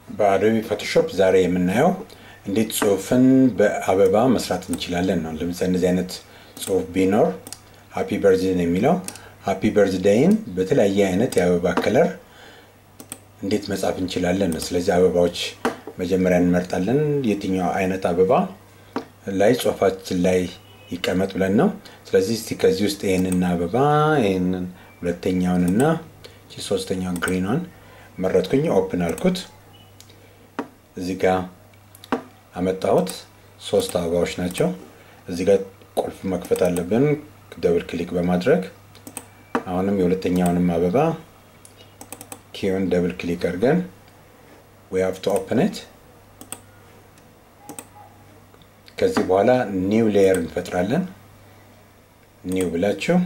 በአዶቢ ፎቶሾፕ ዛሬ የምናየው እንዴት ጽሁፍን በአበባ መስራት እንችላለን ነው። ለምሳሌ እንደዚህ አይነት ጽሁፍ ቢኖር ሃፒ በርዝዴን የሚለው ሃፒ በርዝዴይን በተለያየ አይነት የአበባ ከለር እንዴት መጻፍ እንችላለን ነው። ስለዚህ አበባዎች መጀመሪያ እንመርጣለን። የትኛው አይነት አበባ ላይ ጽሁፋችን ላይ ይቀመጥ ብለን ነው። ስለዚህ እስቲ ከዚህ ውስጥ ይህንን አበባ ይህንን ሁለተኛውንና ሶስተኛውን ግሪኗን መረጥኩኝ። ኦፕን አልኩት። እዚህ ጋር አመጣሁት። ሶስት አበባዎች ናቸው። እዚህ ጋር ቁልፍ መክፈት አለብን ደብል ክሊክ በማድረግ አሁንም የሁለተኛውንም አበባ ኪውን ደብል ክሊክ አድርገን ዊ ሃቭ ቱ ኦፕን ኢት። ከዚህ በኋላ ኒው ሌየር እንፈጥራለን። ኒው ብላችሁ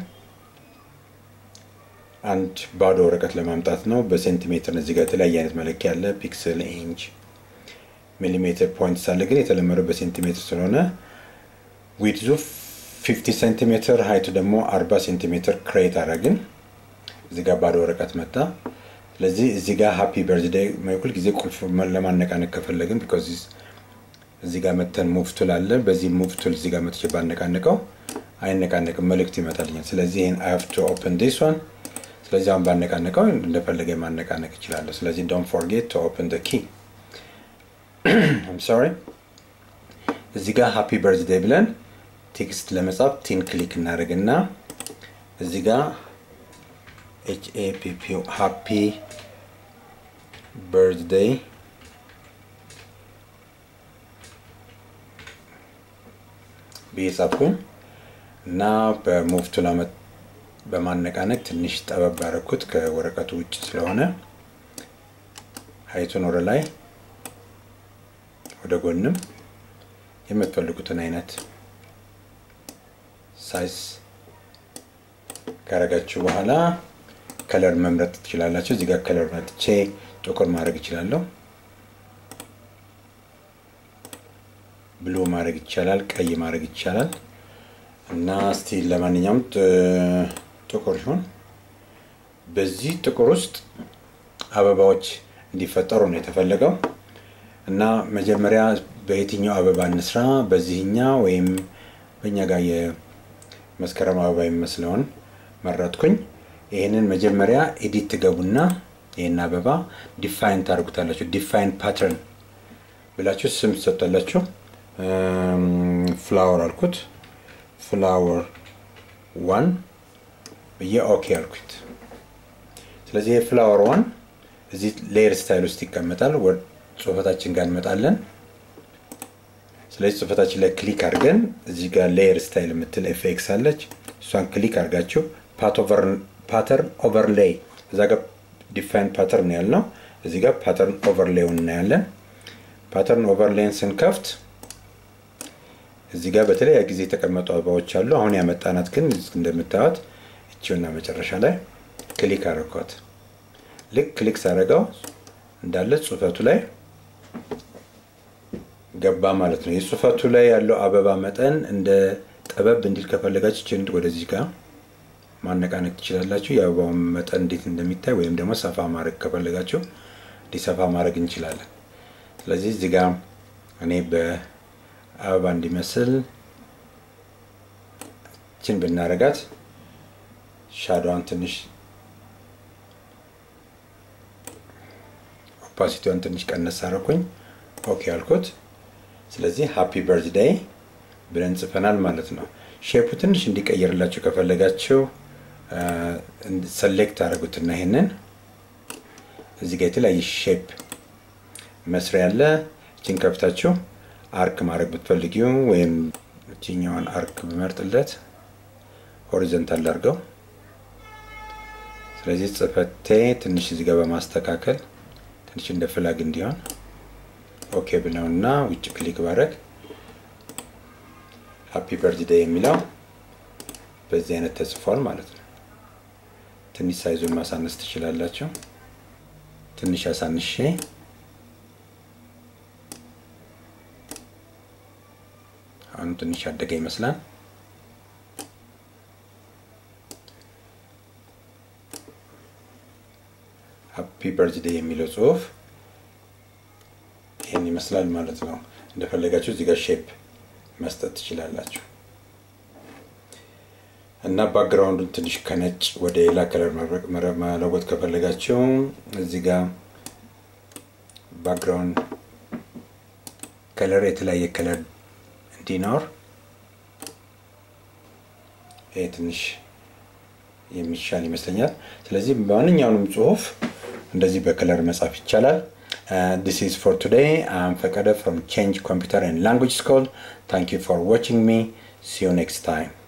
አንድ ባዶ ወረቀት ለማምጣት ነው። በሴንቲሜትር እዚህ ጋር የተለያየ አይነት መለኪያ አለ። ፒክስል፣ ኢንች፣ ሚሊሜትር፣ ፖይንትስ አለ። ግን የተለመደው በሴንቲሜትር ስለሆነ ዊድዙ 50 ሴንቲሜትር ሀይቱ ደግሞ 40 ሴንቲሜትር ክሬት አደረግን። እዚህ ጋር ባዶ ወረቀት መጣ። ስለዚህ እዚህ ጋር ሃፒ በርዝዴይ ሁል ጊዜ ቁልፍ ለማነቃነቅ ከፈለግን ቢኮዝ እዚህ ጋር መተን ሙቭ ቱል አለ። በዚህ ሙቭ ቱል እዚህ ጋር መጥቼ ባነቃነቀው አይነቃነቅም፣ መልእክት ይመጣልኛል። ስለዚህ ይህን አይ ሃቭ ቱ ኦፕን ዲስ ዋን ስለዚህ አሁን ባነቃነቀው እንደፈለገ ማነቃነቅ ይችላለሁ። ስለዚህ ዶንት ፎርጌት ቱ ኦፕን ደ ኪ አም ሶሪ። እዚህ ጋር ሃፒ በርዝዴይ ብለን ቴክስት ለመጻፍ ቲን ክሊክ እናደርግና እዚህ ጋር ኤች ኤ ፒ ፒ ሃፒ በርዝዴይ ብዬ ጻፍኩኝ እና በሙቭ ቱል በማነቃነቅ ትንሽ ጠበብ ያደረኩት ከወረቀቱ ውጭ ስለሆነ ሀይቱን ወደ ላይ ወደ ጎንም የምትፈልጉትን አይነት ሳይዝ ካረጋችሁ በኋላ ከለር መምረጥ ትችላላችሁ። እዚህ ጋር ከለር መጥቼ ጥቁር ማድረግ ይችላለሁ። ብሉ ማድረግ ይቻላል። ቀይ ማድረግ ይቻላል። እና እስቲ ለማንኛውም ጥቁር ይሁን። በዚህ ጥቁር ውስጥ አበባዎች እንዲፈጠሩ ነው የተፈለገው እና መጀመሪያ በየትኛው አበባ እንስራ፣ በዚህኛ ወይም በእኛ ጋር የመስከረም አበባ የሚመስለውን መረጥኩኝ። ይህንን መጀመሪያ ኤዲት ትገቡና ይህን አበባ ዲፋይን ታደርጉታላችሁ። ዲፋይን ፓተርን ብላችሁ ስም ትሰጣላችሁ። ፍላወር አልኩት። ፍላወር ዋን ብዬ ኦኬ አልኩት። ስለዚህ የፍላወር ዋን እዚህ ሌየር ስታይል ውስጥ ይቀመጣል። ጽሁፈታችን ጋር እንመጣለን። ስለዚህ ጽሁፈታችን ላይ ክሊክ አድርገን እዚህ ጋር ሌየር ስታይል የምትል ኤፍኤክስ አለች። እሷን ክሊክ አድርጋችሁ ፓተርን ኦቨርሌይ እዛ ጋር ዲፋይን ፓተርን ያልነው እዚህ ጋር ፓተርን ኦቨርሌውን እናያለን። ፓተርን ኦቨርሌይን ስንከፍት እዚህ ጋር በተለያየ ጊዜ የተቀመጡ አበባዎች አሉ። አሁን ያመጣናት ግን እንደምታዩት እቺውና መጨረሻ ላይ ክሊክ አደረኳት። ልክ ክሊክ ሳደረገው እንዳለ ጽሁፈቱ ላይ ገባ ማለት ነው። የጽሁፈቱ ላይ ያለው አበባ መጠን እንደ ጠበብ እንዲል ከፈለጋችሁ ችን ወደዚህ ጋር ማነቃነቅ ትችላላችሁ። የአበባውን መጠን እንዴት እንደሚታይ ወይም ደግሞ ሰፋ ማድረግ ከፈለጋችሁ እንዲሰፋ ማድረግ እንችላለን። ስለዚህ እዚህ ጋር እኔ በ አበባ እንዲመስል ችን ብናረጋት ሻዶዋን ትንሽ ኦፓሲቲዋን ትንሽ ቀነስ አረኩኝ። ኦኬ አልኩት። ስለዚህ ሃፒ በርዝዴይ ብለን ጽፈናል ማለት ነው። ሼፑ ትንሽ እንዲቀየርላችሁ ከፈለጋችሁ ሰሌክት አደረጉትና ይሄንን እዚህ ጋር የተለያየ ሼፕ መስሪያ ያለ ችን ከፍታችሁ አርክ ማድረግ ብትፈልጊው ወይም እችኛዋን አርክ ብመርጥለት ሆሪዘንታል አድርገው። ስለዚህ ጽፈቴ ትንሽ እዚህ ጋር በማስተካከል ትንሽ እንደ ፍላግ እንዲሆን ኦኬ ብለውና ውጭ ክሊክ ባረግ ሃፒ በርዝዴይ የሚለው በዚህ አይነት ተጽፏል ማለት ነው። ትንሽ ሳይዙን ማሳነስ ትችላላችሁ። ትንሽ አሳንሼ አሁን ትንሽ ያደገ ይመስላል። ሃፒ በርዝዴይ የሚለው ጽሁፍ ይህን ይመስላል ማለት ነው። እንደፈለጋችሁ እዚህ ጋር ሼፕ መስጠት ትችላላችሁ። እና ባክግራውንዱን ትንሽ ከነጭ ወደ ሌላ ከለር መለወጥ ከፈለጋችሁ እዚህ ጋር ባክግራውንድ ከለር የተለያየ ከለር እንዲኖር ይሄ ትንሽ የሚሻል ይመስለኛል። ስለዚህ ማንኛውንም ጽሁፍ እንደዚህ በከለር መጻፍ ይቻላል። ዲስ ኢዝ ፎር ቱዴይ አም ፈቀደ ፍሮም ቼንጅ ኮምፒውተር ኤንድ ላንጉጅ ስኩል ታንክ ዩ ፎር ዋቺንግ ሚ ሲ ዩ ኔክስት ታይም